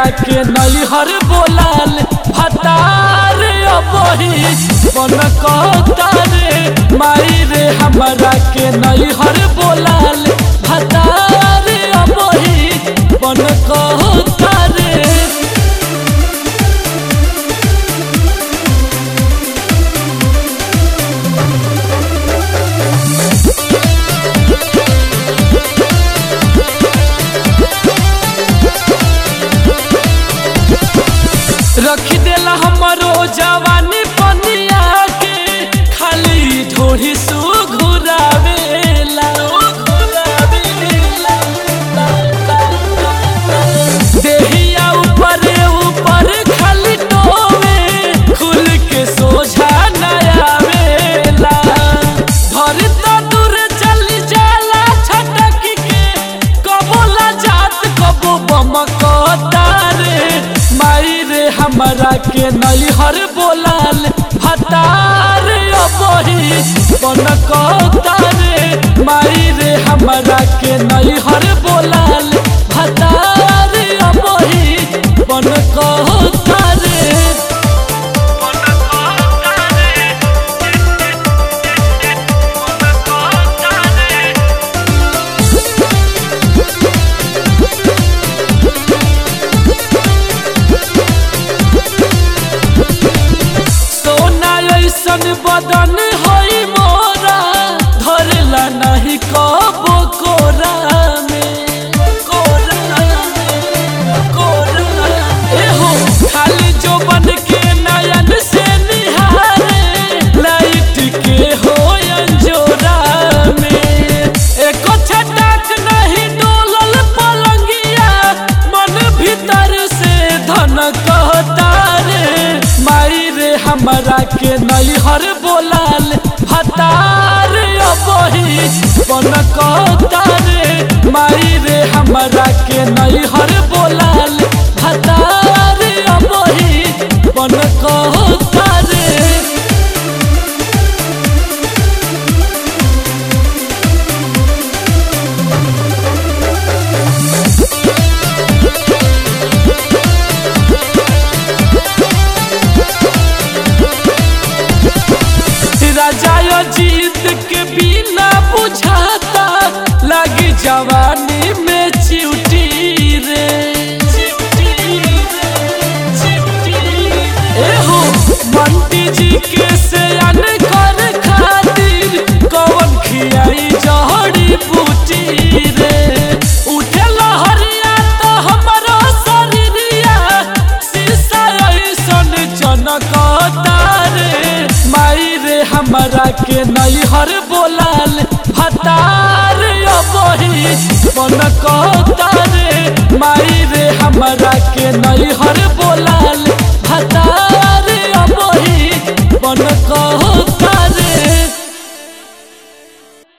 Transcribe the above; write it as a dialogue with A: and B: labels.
A: के नैहर बोलाल भतार अबही बन कहतारे माई रे हमरा के नैहर बोलाल भतार अबही बन कहतारे रख देला हमरो जवानी पनिया के खाली ढोरी सु घुरावेला देहिया ऊपर ऊपर खाली टोवे खुल के सोझा नयावेला धर तो दूर चली जाला छटक के कबो ला जात कबो बमकतारे माई रे हमरा के नैहर बोलाल भतार अबही बनकतारे माई रे हमरा के नैहर बोलाल भतार अबही बनकतारे सोना ऐसन बदन होई मोरा धरला नहीं कबो कोरा में कोरा में कोरा एहो खाली जो बन के नयन से निहारे लाइट के हो अंजोरा में एको छटाक नहीं डोलल पलंगिया मन भीतर से धन कहता रे माई रे हमरा के नैहर बोलाल भतार अबही बन कहता रे माई रे हमरा के नैहर बोलाल भतार अबही बन कहता रे राजा जीत के बिना बुझाता लगी जवानी में चिउटी रे एहो मंटी जी के सयान कर खातिर कौन खियाई जहड़ी बूटी रे उठे लहरिया तो हमरो शरीरिया शीशा ऐसन जनकता रे माई रे हमरा के नैहर बोलाल भतार अबही बन कहता रे माई रे हमरा के नैहर बोलाल